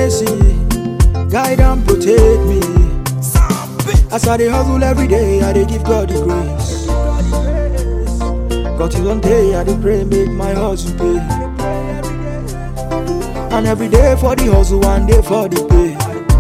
mercy, guide and protect me. As I dey hustle every day, I dey give God the grace. God you don't day, I dey pray make my hustle pay. And every day for the hustle, one day for the pay.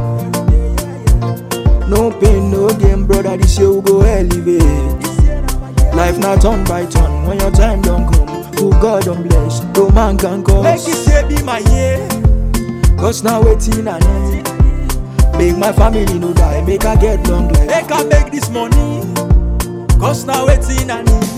No pain, no gain, brother. This year we go elevate. Life not turn by turn. When your time don't come, who God don't bless, no man can cause. Make it say be my year. Cause now waiting I need. Make my family no die, make I get long life. Make I make this money. Cause now waiting I need.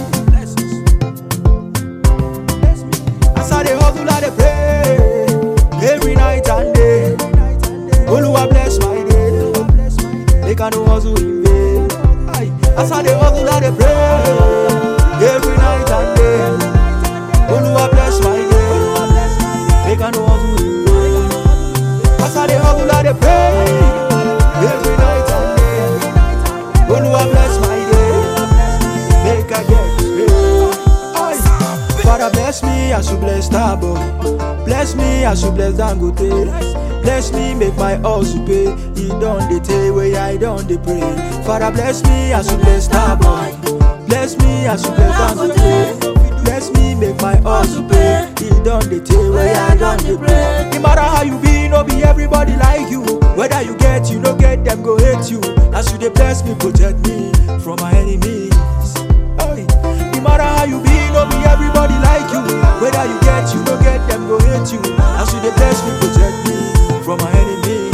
As I dey hustle, I dey pray every night and day. Oluwa bless my day. Make I no hustle in vain. Aye. As I dey hustle, I dey pray every night and day. Oluwa bless my day. Make I no hustle in vain. As I dey hustle, I dey pray every night and day. Oluwa bless my day. Make I get paid. Aye. Father bless me as you bless Starboy. Bless me as you bless Dangote. Bless me make my hustle pay. He done the day where I done the pray. Father bless me as you bless Starboy. Bless me as you bless Dangote. Bless me make my hustle pay. He done the day where I done the pray. No matter how you be, no be everybody like you. Whether you get, you no get, them go hate you. As you dey bless me, protect me from my enemies. Hey. No matter how you be, no be everybody like you. Whether you get, you no get, them go hate you. As you dey bless me, protect me from my enemies.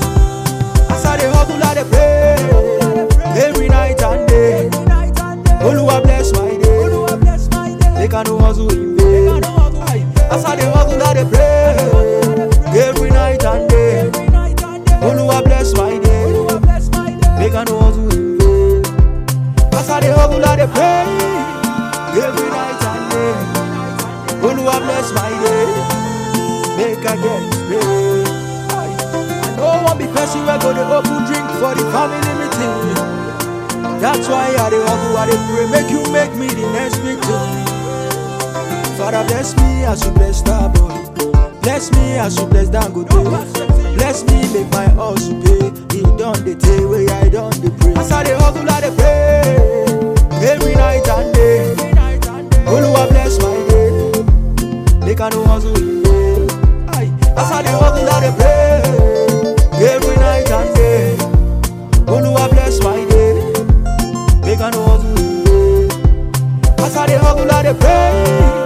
As I dey hustle, I dey pray every night and day. Oluwa bless my day. Make I no hustle in vain. Aye. As I dey hustle, I dey pray every night and day. Oluwa bless my day. Make I no hustle in vain. As I dey hustle, I dey pray every night and day. Oluwa bless my day. Make I get paid. Aye. I no wan be person wey go dey open drink for the family meeting. That's why I dey hustle, I dey pray. Make you make me the next victim. Father bless me as you bless Starboy. Bless me as you bless Dangote. Bless me make my hustle pay. He done the day where I done the pray. As I dey hustle, I dey pray every night and day. Oluwa bless my day. Make I no hustle in vain. Aye. As I dey hustle, I dey pray every night and day. Oluwa bless my day. Make I no hustle in vain. As I dey hustle, I dey pray